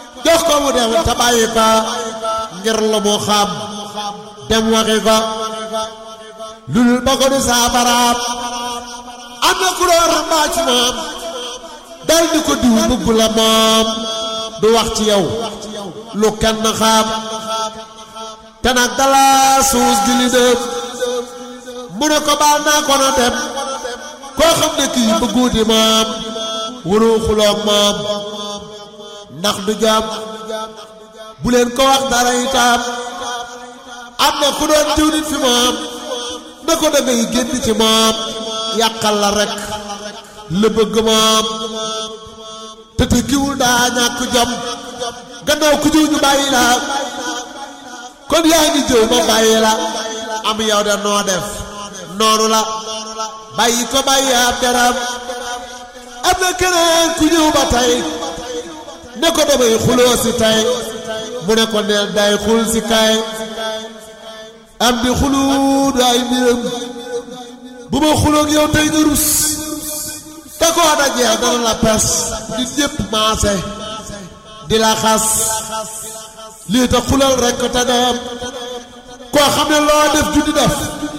jox ko mu dem te bàyyi ko ngir lu mu xam dem waxi ko lulul ba ko du saafaraam am na ku doon rambaa ci moom dal di ko diw bëgg la moom du wax ci yow lu kenn xam te nag dala suus gi li dem mu ne ko baal naa ko na dem koo xam ne kii bëgguuti moom wuru xuloog moom ndax du jàmm bu leen ko wax dara itam am na ku doon diw nit fi moom na ko da ngay génn ci moom yàqal la rek la bëgg moom te te kiwul daa ñàkk jom gannaaw ku jiw ñu bàyyi la kon yaa ngi jëw ma bàyyi la am yow de noo def noonu la bàyyi ko bàyyi ab deram am na keneen ku ñëw ba tey ne ko damay xuloo si tey mu ne ko neel day xul si kay am di xulu du ay mbiram bu ma xuloog yow tey nga rus te koo dajee dana la pes nit ñépp maase di la xas lii tax xulal rekk te dem koo xam ne loo def junni def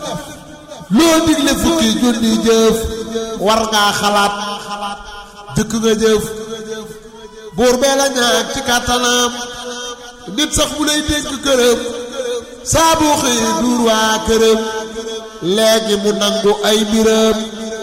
loo digle fukki junni jëf war ngaa xalaat jëkk nga jëf buur bee la ñaan ci kàttanam nit sax mu lay dénk këram saa boo xëyee duur waa këram léegi mu nangu ay mbiram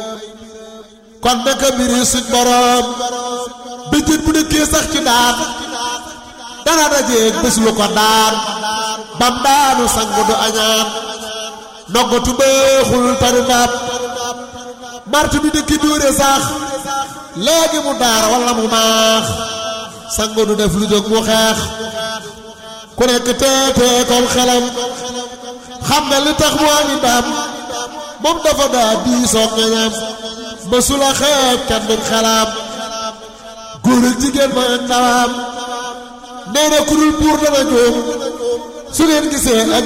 kon naka mbiri suñ borom bëjjën bu dëkkee sax ci daan dana dajeeg bés lu ko daan bam daanu sangu du añaan noggatu bëexul tari ndam martu bi dëkki dóore sax léegi mu daar walla mu maax sangu du def lu jóg mu xeex ku nekk teetee kom xelam xam nga li tax mu ami ndam moom dafa daa diisoo ngeñam ba su la xeeb kenn du xelam góor ak jigéen ma ak ndawam nee na ku dul buur dana jóom su ngeen gisee ak